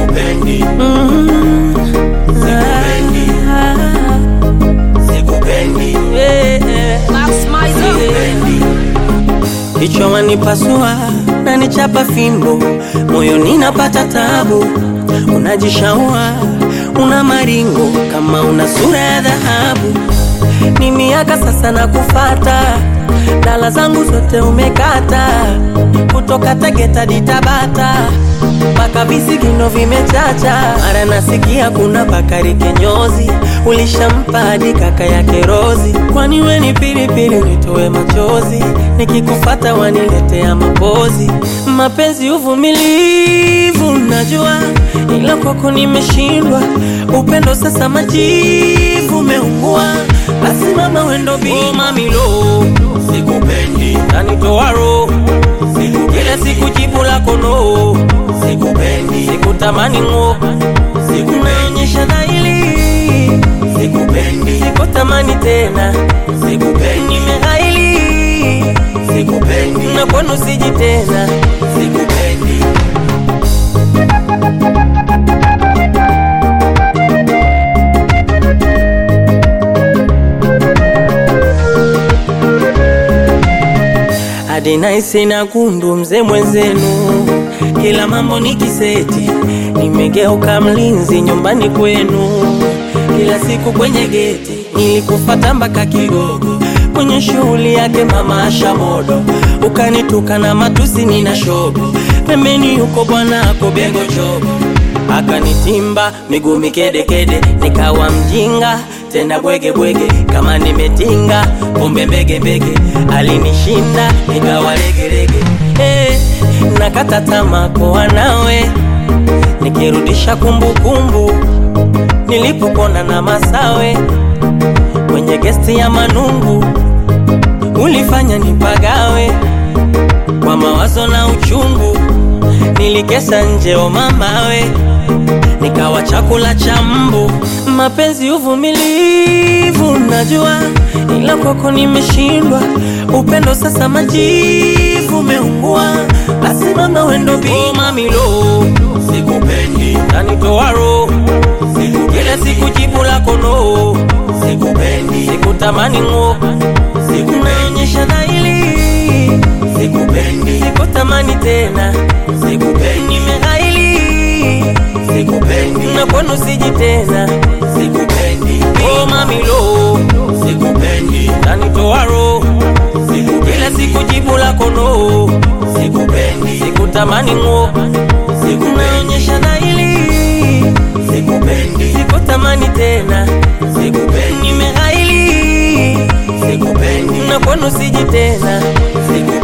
sikupendi, Mm. Sikupendi. Ah, sikupendi, yeah, yeah. sikupendi. Kichwa wanipasua na nichapa fimbo, moyoni napata tabu. Unajishaua una maringo kama una sura ya dhahabu. Ni miaka sasa na kufata, dala zangu zote umekata, kutoka Tegeta ditabata mpaka visigino vimechacha. Mara nasikia kuna Bakari Kinyozi, ulishampa hadi kaka yake Rozi. Kwani we ni pilipili unitoe machozi, nikikufata waniletea mapozi. Mapenzi uvumilivu, najua ila kwako nimeshindwa. Upendo sasa majivu umeungua, basi mama wendo bima mamilo Sikupendi, nanitoa roho kila siku jibu lako no, sikupendi, sikutamani ng'o, sikunaonyesha dhahiri, sikupendi, sikutamani tena, sikupendi, nimeghaili sikupendi, na kwenu siji tena. sikupendi. hadi naisi na gundu mzee mwenzenu, kila mambo ni kiseti, nimegeuka mlinzi nyumbani kwenu, kila siku kwenye geti nilikufata mpaka Kigogo, kwenye shughuli yake mama Asha Modo, ukanituka na matusi nina shobo, pembeni yuko bwana ako Bego Chogo akanitimba miguu mikedekede, nikawa mjinga tena bwege bwege, kama nimetinga kumbe mbege mbege, alinishinda nikawa legelege. Eh, nakata tamaa kuwa nawe, nikirudisha kumbukumbu nilipokona na Masawe kwenye gesti ya Manungu, ulifanya nipagawe kwa mawazo na uchungu, nilikesa nje o mamawe, nikawa chakula cha mbu. Mapenzi uvumilivu, najua ila kwako nimeshindwa. Upendo sasa majivu umeungua, basi mama wendo bima milo, Sikupendi, nanitoa roho kila siku jibu lako no, sikupendi, sikutamani ng'o, sikunaonyesha dhahiri, sikupendi, sikutamani tena, sikupendi, nimeghaili sikupendi, na kwenu siji tena. sikupendi, Oh mamilo, sikupendi, nanitoa roho kila siku jibu lako no, sikupendi, sikutamani ng'o, sikunaonyesha dhahiri, sikupendi, sikutamani tena, sikupendi, nimeghaili sikupendi, na kwenu siji tena. sikupendi.